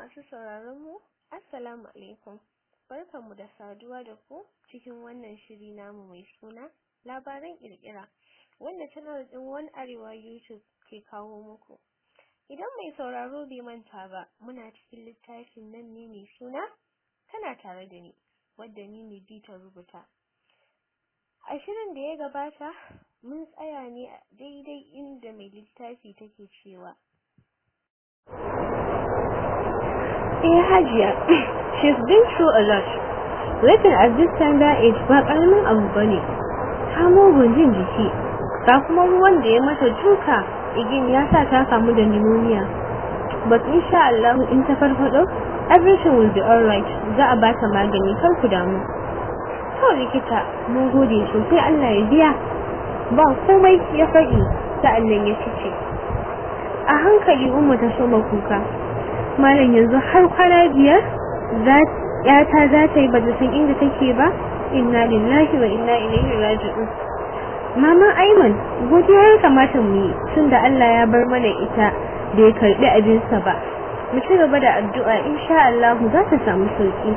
Masu sauraron mu, Assalamu alaikum. Barkanmu da saduwa da ku cikin wannan shiri namu mai suna labaran kirkira wanda channel din One Arewa YouTube ke kawo muku. Idan mai sauraro bai manta ba, muna cikin littafin nan ne mai suna tana tare da ni, wadda ni ne ta rubuta. A shirin da ya gabata, mun tsaya ne a daidai inda mai littafi take cewa. Eh Hajiya, she's been through a lot. Waiting at this tender age ba ƙaramin abu bane. Ta mugun jin jiki, ga kuma ruwan da ya mata duka igin ya sa ta kamu da pneumonia. But insha Allah in ta farfado, everything will be alright. Za a ba ta magani kar ku damu. To likita, mun gode sosai Allah ya biya. Ba komai ya faɗi sa'annan ya fice. A hankali Umma ta soma kuka. malam yanzu har kwana biyar yata za ta yi bata san inda take ba inna lillahi wa inna ilaihi raji'un mama aiman godiya ya kamata mu yi tunda Allah ya bar mana ita da ya karbi abinsa ba mu ci gaba da addu'a insha Allah za ta samu sauki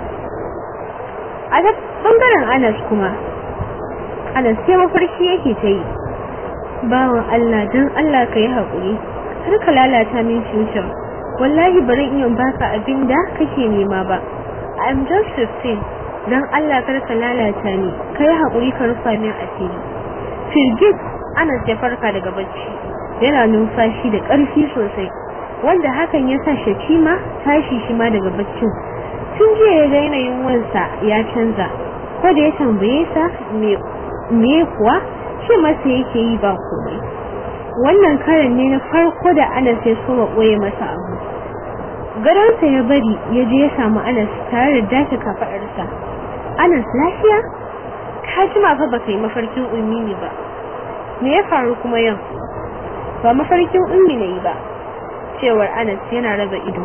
a da bangaren Anas kuma Anas sai mafarki yake ta yi bawan Allah dan Allah ka yi haƙuri har ka lalata min future wallahi bari iya baka abin da kake nema ba i'm just 15 dan Allah kar ka lalata ni kai hakuri ka rufa min asiri firgit ana ya farka daga bacci yana numfashi da ƙarfi sosai wanda hakan ya sa shakima tashi shi ma daga baccin tun jiya ya ga yanayin wansa ya canza ko da ya tambaye sa me kuwa shi masa yake yi ba komai wannan karan ne na farko da Anas ya so ɓoye masa abu gadonsa ya bari ya je ya samu Anas tare da dace kafaɗarsa Anas lafiya ka jima fa baka yi mafarkin ummi ne ba me ya faru kuma yau ba mafarkin ummi ne ba cewar Anas yana raba ido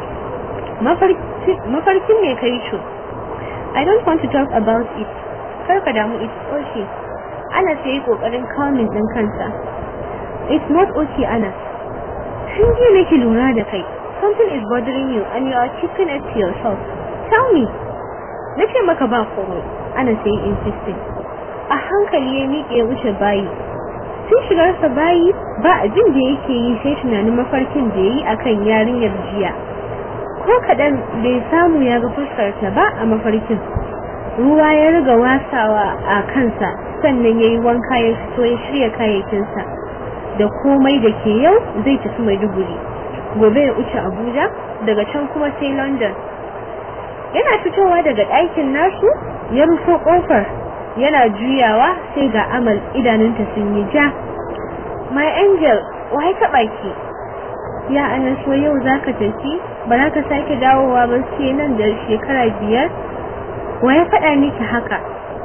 mafarkin me kai co I don't want to talk about it kar ka damu it's okay Anas ya yi kokarin calming din kansa It's not okay, Anas. Tun jiya nake lura da kai. Something is bothering you and you are keeping it to yourself. Tell me. Nace maka ba komai. Anas ya yi insisting. A hankali ya miƙe ya wuce bayi. Tun shigarsa bayi ba abin da yake yi sai tunanin mafarkin da ya yi akan yarinyar jiya. Ko kaɗan bai samu ya ga fuskarta ba a mafarkin. Ruwa ya riga wasawa a kansa sannan ya yi wanka ya fito ya shirya kayayyakinsa. da komai da ke yau zai tafi Maiduguri gobe ya wuce Abuja daga can kuma sai London yana fitowa daga ɗakin nasu ya rufo ƙofar yana juyawa sai ga amal idanunta sun yi ja my angel wai taɓa ki ya anaso yau zaka tafi ba za ka sake dawowa ba sai nan da shekara biyar wai faɗa miki haka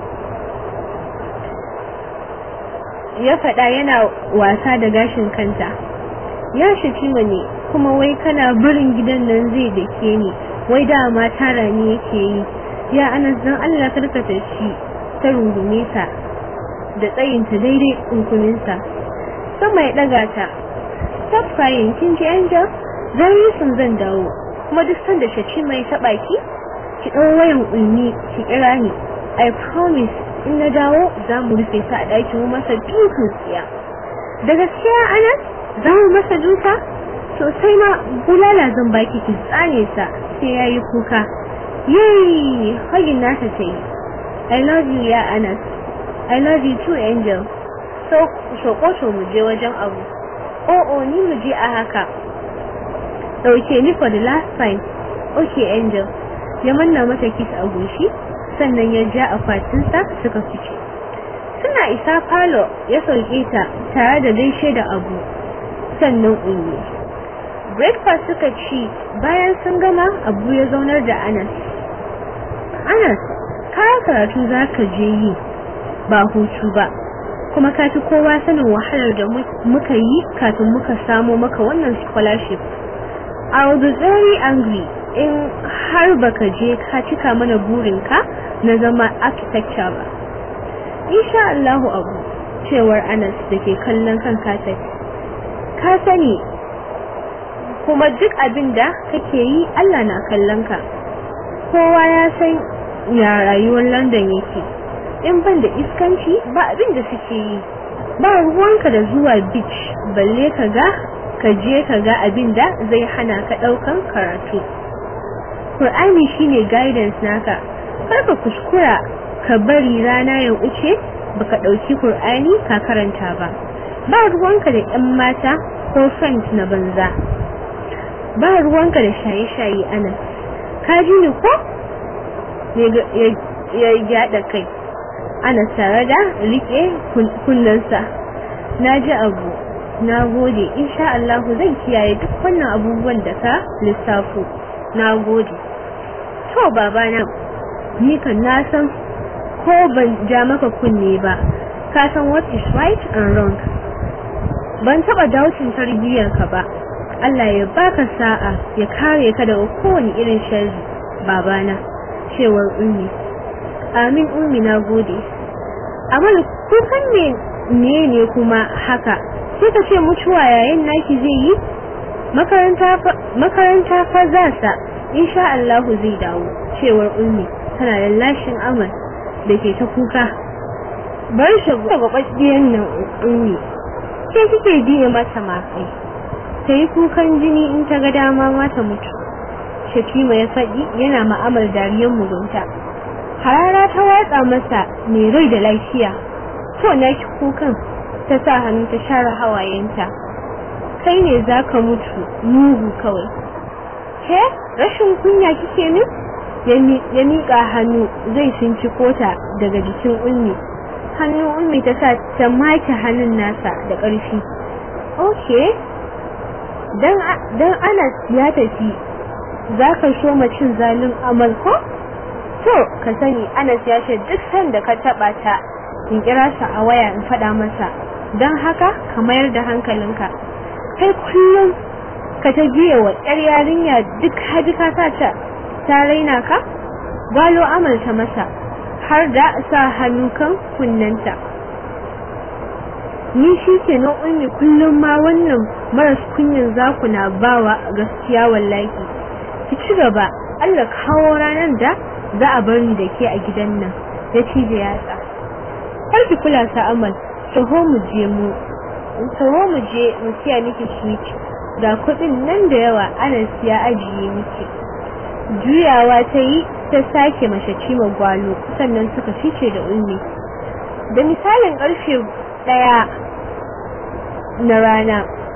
ya faɗa yana wasa da gashin kanta ya shaki ne kuma wai kana barin gidan nan zai da ke ni wai dama tara ni yake yi ya anas dan Allah karkata shi ta rungume ta da tsayinta daidai kunkuninsa sama ya ɗaga ta stop crying kin ji angel zan yi sun zan dawo kuma duk sanda shaci mai taɓa ki ki ɗau wayan ulmi ki kira ni i promise in na dawo za mu rufe ta a ɗaki mu masa dukan tsiya da gaskiya anas za mu masa duka sosai ma bulala zan baki ki tsane sa sai ya yi kuka yayi hagin nasa ta yi i love you ya anas i love you too angel so shokoto mu je wajen abu oh oh ni mu je a haka ɗauke ni for the last time okay angel ya manna mata kiss a goshi sannan ya ja akwatinsa suka fice suna isa falo ya sauke ta tare da gaishe da abu sannan unyi breakfast suka ci bayan sun gama abu ya zaunar da anas anas kayan karatu za ka je yi ba hutu ba kuma ka fi kowa sanin wahalar da muka yi kafin muka samo maka wannan scholarship I will be very angry in har baka je ka cika mana burinka na zama architecture ba. Insha Allahu abu cewar Anas da ke kallon kan kaset. Ka sani kuma duk abin da kake yi Allah na kallon ka kowa ya san ya rayuwar London yake in ban da iskanci ba abin da suke yi ba ruwanka da zuwa beach balle ka ga ka je ka ga abin da zai hana ka ɗaukan karatu Qur'ani shine guidance naka kar ka kuskura ka bari rana ya wuce baka ɗauki Qur'ani ka karanta ba ba ruwanka da ƴan mata ko friends na banza ba ruwanka da shaye-shaye ana ka ji ni ko ya gyada kai ana tare da rike kunnensa na ji abu na gode insha Allah zan kiyaye duk wannan abubuwan da ka lissafo na gode to babana ni kan na san ko ban ja maka kunne ba ka san what is right and wrong ban taba dautin tarbiyyar ka ba Allah ya baka sa'a ya kare ka daga kowane irin sharri babana cewar ummi amin ummi na gode amal kukan me ne ne kuma haka sai ka ce mutuwa yayin naki zai yi makaranta fa za sa insha Allah zai dawo cewar ummi tana lallashin amal da ke ta kuka bar shi gababbiyan nan ummi ke kike biye mata ma kai ta yi kukan jini in ta ga dama ma ta mutu Shatima ya faɗi yana ma'amal dariyar mugunta harara ta watsa masa mai rai da lafiya to na ki kukan ta sa hannu ta share hawayenta kai ne za ka mutu mugu kawai ke rashin kunya kike min ya miƙa hannu zai sinci kota daga jikin ummi hannun ummi ta sa ta make hannun nasa da ƙarfi okay dan dan Anas ya tafi zaka so cin zalin amal ko to ka sani Anas ya ce duk sanda ka taba ta in kira sa a waya in faɗa masa dan haka ka mayar da hankalinka kai kullum ka ta biye wa ƴar yarinya duk haji ka sa ta ta raina ka gwalo amal ta masa har da sa hannu kan kunnanta ni shi ke na ummi kullum ma wannan maras kunyin zaku na bawa gaskiya wallahi ki ci gaba Allah kawo ranar da za a bari da ke a gidan nan ya ci da yatsa kar ki kula sa amal taho mu je mu taho mu je mu siya miki switch ga kuɗin nan da yawa ana siya ajiye miki juyawa ta yi ta sake mace cima gwalo sannan suka fice da ummi da misalin ƙarfe ɗaya na rana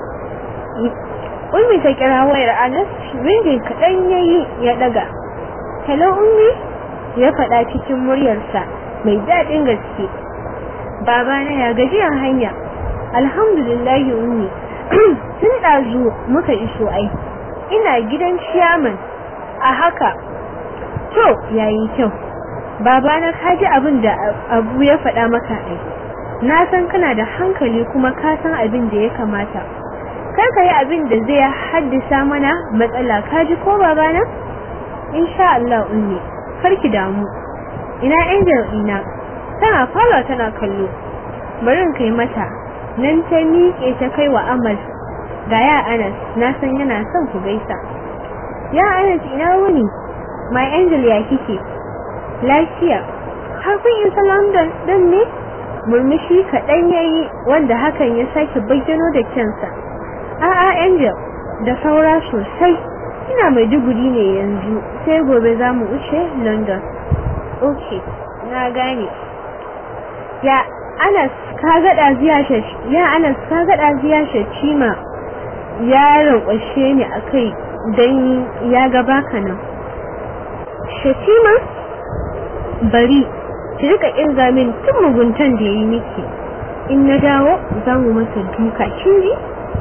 ummi ta kira wayar anas ringin kaɗan ya yi ya ɗaga hello ummi ya faɗa cikin muryarsa mai daɗin gaske babana ya gajiyar hanya alhamdulillahi ummi tun ɗazu muka iso ai ina gidan ciyaman a haka to yayi kyau babana ka ji abin da abu ya faɗa maka ai na san kana da hankali kuma ka san abin da ya kamata kar ka yi abin da zai haddasa mana matsala ka ji ko babana insha Allah ummi kar ki damu ina angel ina tana fara tana kallo bari in kai mata nan ta miƙe ta kai wa amal ga ya anas na san yana son ku gaisa ya anas ina wuni my angel ya kike lafiya har kun isa london don ne murmushi kaɗan ya yi wanda hakan ya sake bayyano da kyansa a'a angel da saura sosai ina mai duguri ne yanzu sai gobe za mu wuce london ok na gane ya anas ka gada ziya ya anas ka gada ziya cima ya rankwashe ni a kai don ya gaba ka nan shatima bari ki rika kirga min tun muguntan da ya yi miki in na dawo za mu masa duka kin ji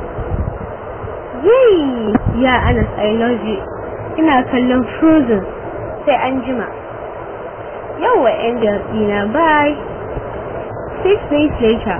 yay ya anas i love you ina kallon frozen sai an jima yawa angel dina bye six days later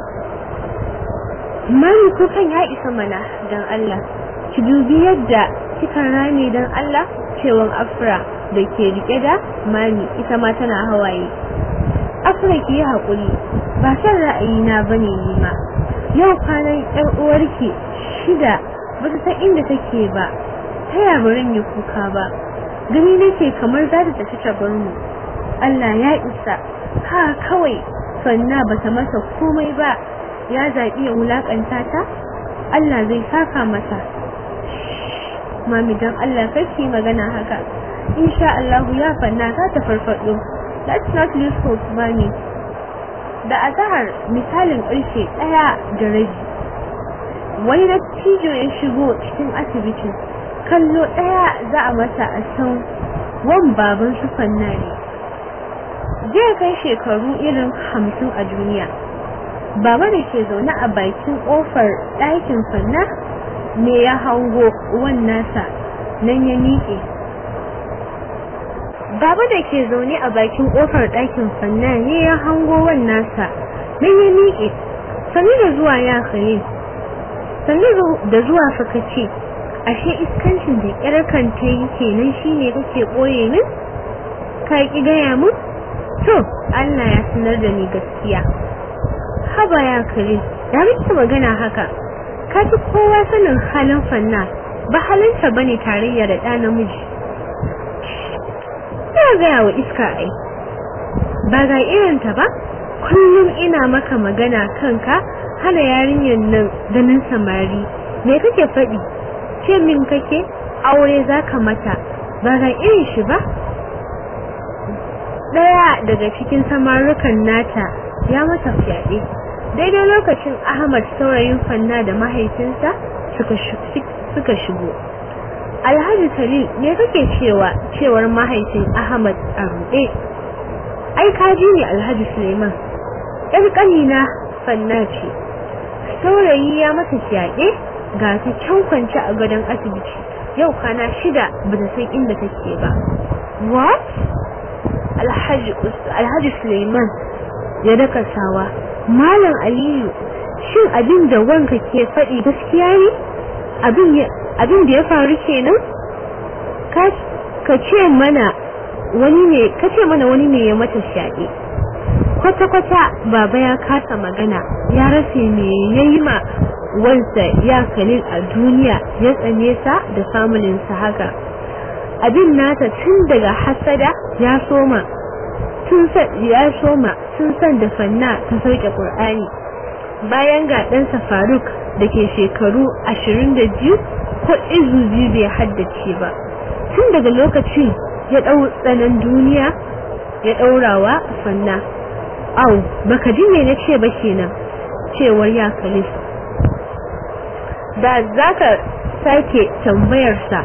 mami kukan ya isa mana don Allah ki dubi yadda kika rame don Allah cewan afra da ke rike da mami ita ma tana hawaye afra ki yi haƙuri ba san ra'ayina bane ni ma yau kwanan ƴar uwarki shida ba ta san inda take ba ta ya barin yi kuka ba gani nake kamar za ta tafi ta bar mu Allah ya isa ha kawai sanna ba ta masa komai ba ya zaɓi ya wulaƙanta ta Allah zai saka mata mami don Allah kake magana haka insha Allah ya fanna za ta farfado let's not lose hope mami da azahar misalin ƙarshe ɗaya da rabi wani dattijo ya shigo cikin asibitin kallo ɗaya za a masa a san wan baban su fanna ne zai kai shekaru irin hamsin a duniya baba da ke zaune a bakin ƙofar ɗakin fanna ne ya hango wan nasa nan ya miƙe baba da ke zaune a bakin ƙofar ɗakin fanna ne ya hango wan nasa nan ya miƙe sani da zuwa ya khalil sani da zuwa faka ce ashe iskancin da ƙyar kan ta yi kenan shine kake ɓoye min ka ƙi gaya mun to Allah ya sanar da ni gaskiya haba ya khalil ya miki magana haka ka fi kowa sanin halin fanna ba halinta bane tarayya da ɗa namiji ina gaya wa iska ai ba ga irinta ba kullum ina maka magana kanka hana yarinyar nan ganin samari me kake faɗi ce min kake aure zaka mata ba ga irin shi ba ɗaya daga cikin samarukan nata ya mata fyaɗe daidai lokacin ahmad saurayin fanna da mahaifinsa suka shigo alhaji salil me kake cewa cewar mahaifin ahmad a ruɗe ai kaji ne alhaji suleiman yar ƙanina fanna ce saurayi ya mata fyaɗe ga ta can kwance a gadon asibiti yau kwana shida ba ta san inda take ba what alhaji suleiman ya daka sawa malam aliyu shin abin da wanka ke faɗi gaskiya ne abin da ya faru kenan ka ce mana wani ne ka ce mana wani ne ya mata shaɗe kwata-kwata baba ya kasa magana ya rasa me ya yi ma wansa ya kalil a duniya ya tsane sa da samuninsa haka abin nata tun daga hasada ya soma tun ya soma tun san da fanna ta sauke qur'ani bayan ga ɗansa faruk da ke shekaru ashirin da biyu ko izu biyu bai haddace ba tun daga lokacin ya ɗau tsanan duniya ya ɗaurawa fanna au baka ji me na ce ba kenan cewar ya kalif da zaka sake tambayarsa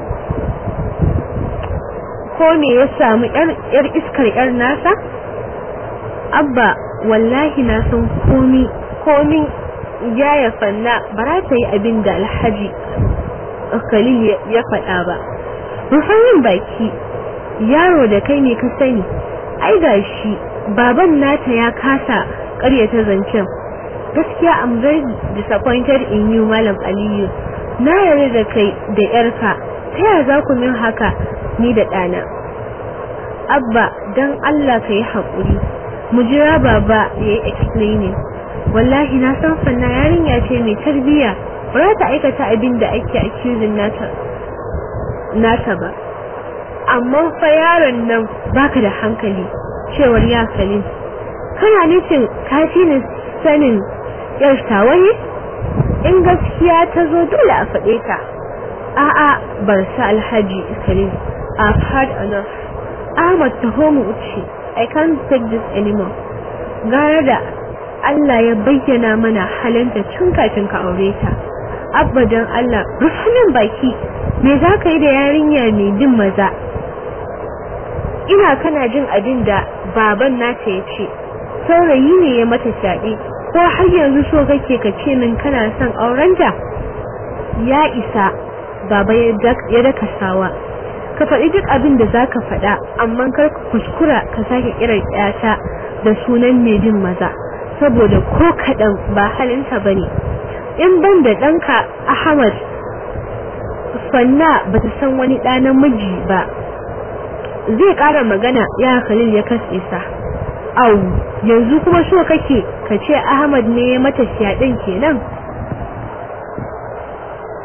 ko me ya samu yar iskar yar nasa abba wallahi na san komi komin ya fanna ba za ta yi abin da alhaji khalil ya faɗa ba rufayin baki yaro da kai ne ka sani ai gashi baban nata ya kasa ƙaryata zancen gaskiya I'm very disappointed in you malam aliyu na yarda da kai da yarka ta yaya za ku min haka ni da ɗana abba don allah ka yi haƙuri mu jira baba ya yi explaining wallahi na san fanna yarinya ce mai tarbiyya ba za ta aikata abin da ake accusing nata nata ba amma fa yaron nan baka da hankali cewar ya kalin kana nufin kafi ni sanin yar tawaye in gaskiya ta zo dole a faɗe ta a'a bar sa alhaji kalin I've had enough Ahmad taho mu wuce I can't take this anymore gara da Allah ya bayyana mana halinta tun kafin ka aure ta abadan Allah rufunin baki me za ka yi da yarinya mai bin maza ina kana jin abin da baban nata ya ce saurayi ne ya mata fyaɗe ko har yanzu so kake ka ce min kana son aurenta ya isa baba ya daka sawa ka faɗi duk abin da za ka faɗa amma kar ka kuskura ka sake kiran ƴata da sunan mai bin maza saboda ko kaɗan ba halinta ba ne in ban da ɗanka ahmad fanna ba ta san wani ɗa namiji ba zai ƙara magana ya khalil ya katse sa au yanzu kuma so kake ka ce ahmad ne ya mata fyaɗen kenan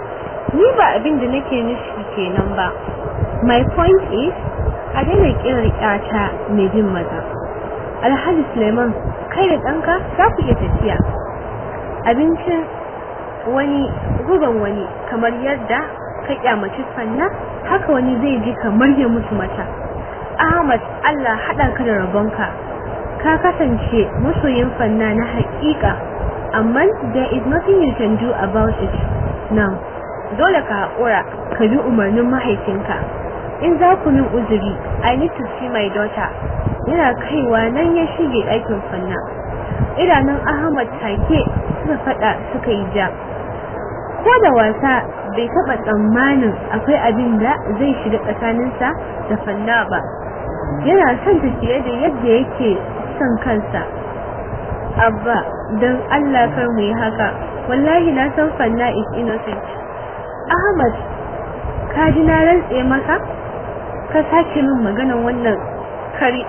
ni ba abin da nake nufi kenan ba my point is a daina kirar ƴata mai bin maza alhaji suleiman kai da ɗanka za ku iya tafiya abincin wani guban wani kamar yadda ka kyamaci fanna haka wani zai ji kamar ya mutu mata ahmad allah haɗa ka da rabonka ka kasance masoyin fanna na haƙiƙa amma there is nothing you can do about it now dole ka haƙura ka bi umarnin mahaifinka in za ku min uzuri i need to see my daughter yana kaiwa nan ya shige ɗakin fanna idanun ahmad take suka faɗa suka yi ja ko da wasa bai taɓa tsammanin akwai abin da zai shiga tsakaninsa da fanna ba yana son ta fiye da yadda yake son kansa abba don allah kar mu yi haka wallahi na san fanna is innocent ahmad ka ji na rantse maka ka sake min maganan wannan kari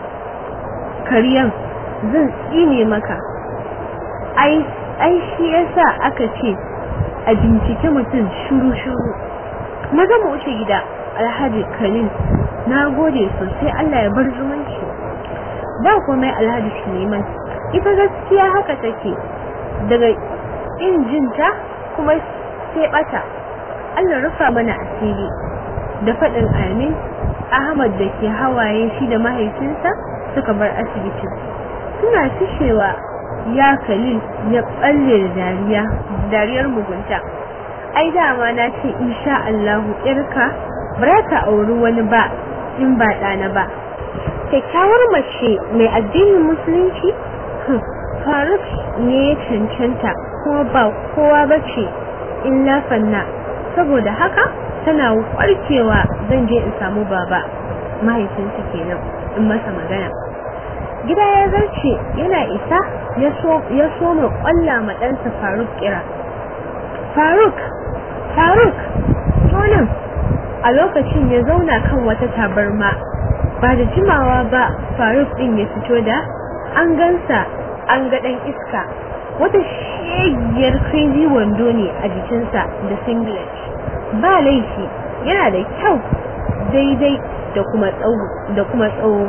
kariyan zan tsine maka ai ai shi yasa aka ce a bincike mutum shuru-shuru maza mu wuce gida alhaji karim na gode sosai allah ya bar zumunci ba komai alhaji suleiman ita gaskiya haka take daga injinta kuma sai bata allah rufa mana asiri da faɗin amin ahmad da ke hawaye shi da mahaifinsa suka bar asibitin suna fishewa ya kalil ya balle da dariya dariyar mugunta ai dama na ce insha Allahu irka ba ta auri wani ba in ba ɗana ba kyakkyawar mace mai addinin musulunci faruk ne ya cancanta kuma ba kowa ba ce illa fanna saboda haka tana warkewa zan je in samu baba mahaifinsa kenan in masa magana gida ya zarce yana isa ya so mai kwalla ma ɗansa faruk kira faruk faruk tonin a lokacin ya zauna kan wata tabarma ba da jimawa ba faruk ɗin ya fito da an gansa an ga ɗan iska wata shegiyar crazy wando ne a jikinsa da singlet ba laifi yana da kyau daidai da kuma tsawo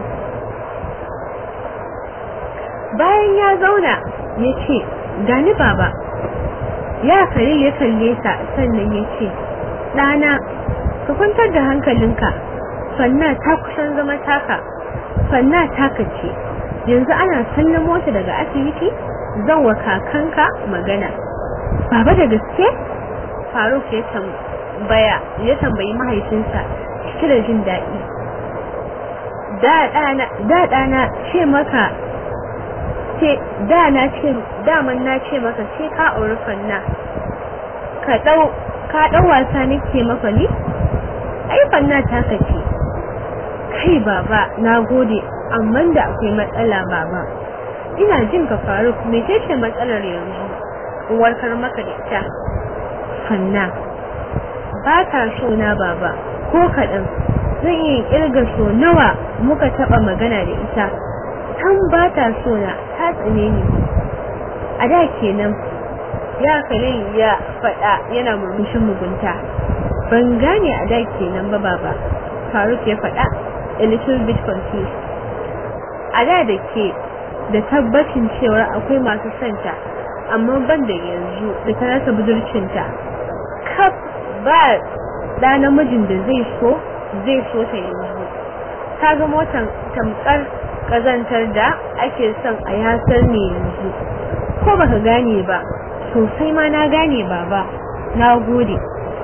bayan ya zauna ya ce gani baba ya kare ya kalle sa sannan ya ce ɗana ka kwantar da hankalinka fanna ta kusan zama taka fanna taka ce yanzu ana sallamo ta daga asibiti zan wa kakanka magana baba da gaske faruk ya tambaya ya tambayi mahaifinsa cike da jin daɗi da ɗana ce maka ce da na ce daman na ce maka sai ka auri fanna ka dau ka dau wasa nake maka ni ai fanna ta kace kai baba na gode amma da akwai matsala baba ina jin ka faruk me ce matsalar yanzu in warkar maka da ita fanna ba ta so na baba ko kaɗan zan iya kirga so nawa muka taɓa magana da ita kan ba ta so na ta tsane ni a da kenan ya kalin ya faɗa yana murmushin mugunta ban gane a da kenan ba baba faruk ya faɗa a little bit confused a da da ke da tabbacin cewa akwai masu santa amma ban da yanzu da ta rasa budurcinta kaf ba da namijin da zai so zai so ta yanzu ta ga motan tamkar kazantar da ake son a yasar ne yanzu ko baka gane ba sosai ma na gane baba na gode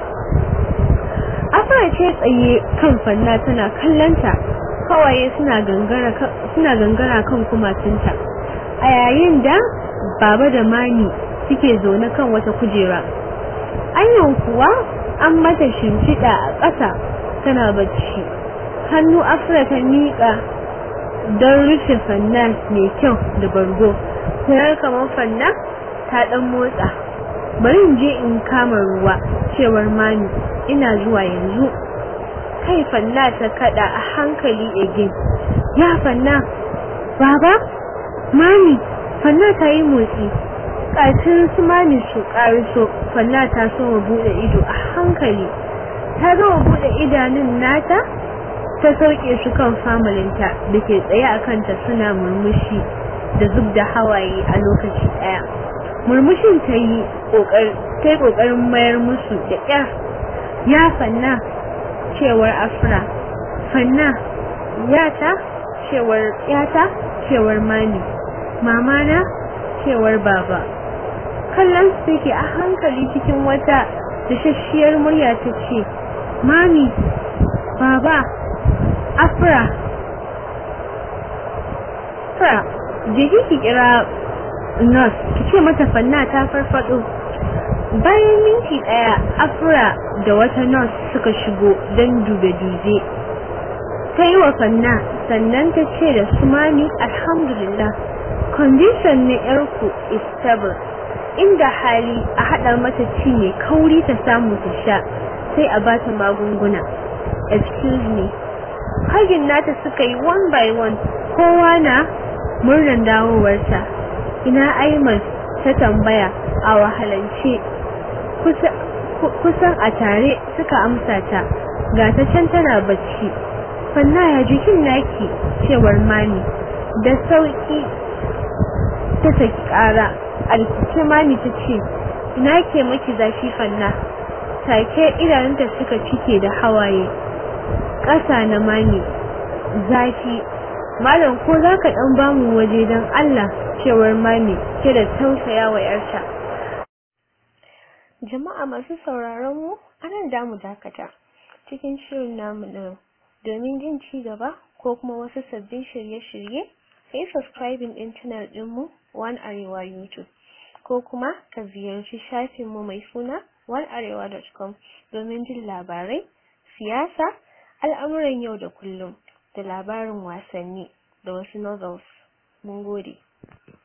afra ce tsaye kan fanna tana kallanta kawaye suna gangara suna gangara kan kumatunta a yayin da baba da mani suke zaune kan wata kujera anyan kuwa an mata shimfiɗa a ƙasa tana bacci hannu afra ta miƙa don rufe fanna mai kyau da bargo sai kamar fanna ta dan motsa bari in je in kama ruwa cewar mami ina zuwa yanzu kai fanna ta kada a hankali again ya fanna baba mami fanna ta yi motsi kafin su mami su kariso fanna ta so mu bude ido a hankali ta gama buɗe idanun nata ta sauke su kan familinta da ke tsaye a kanta suna murmushi da zub da hawaye a lokaci ɗaya murmushin ta yi ƙoƙarin mayar musu da ƙyar ya fanna cewar afra fanna yata cewar yata cewar mami mamana cewar baba kallon su take a hankali cikin wata dashashiyar murya ta ce mami baba afra afra je ki kira nurse ki ce mata fanna ta farfado bayan minti daya afra da wata nurse suka shigo don dube-dube ta yi wa fanna sannan ta ce da su mami alhamdulillah condition na yarku is stable inda hali a haɗa mata ci mai kauri ta samu ta sha sai a bata magunguna excuse me hagin nata suka yi one by one kowa na murnan dawowarta ina aiman ta tambaya a wahalance kusan a tare suka amsa ta ga ta can tana bacci fanna ya jikin naki cewar mami da sauki ta saki kara alkice mami ta ce ina ke maki zafi fanna take idanunta suka cike da hawaye ƙasa na mami zafi malam ko za ka ɗan bamu waje don allah cewar mami ke da tausaya wa yarta jama'a masu sauraron mu anan da mu dakata cikin shirin namu na domin jin ci gaba ko kuma wasu sabbin shirye-shirye kai subscribing din channel dinmu One Arewa YouTube ko kuma ka ziyarci shafinmu mai suna onearewa.com domin jin labarai, siyasa, al'amuran yau da kullum da labarin wasanni da wasu novels. Mun gode.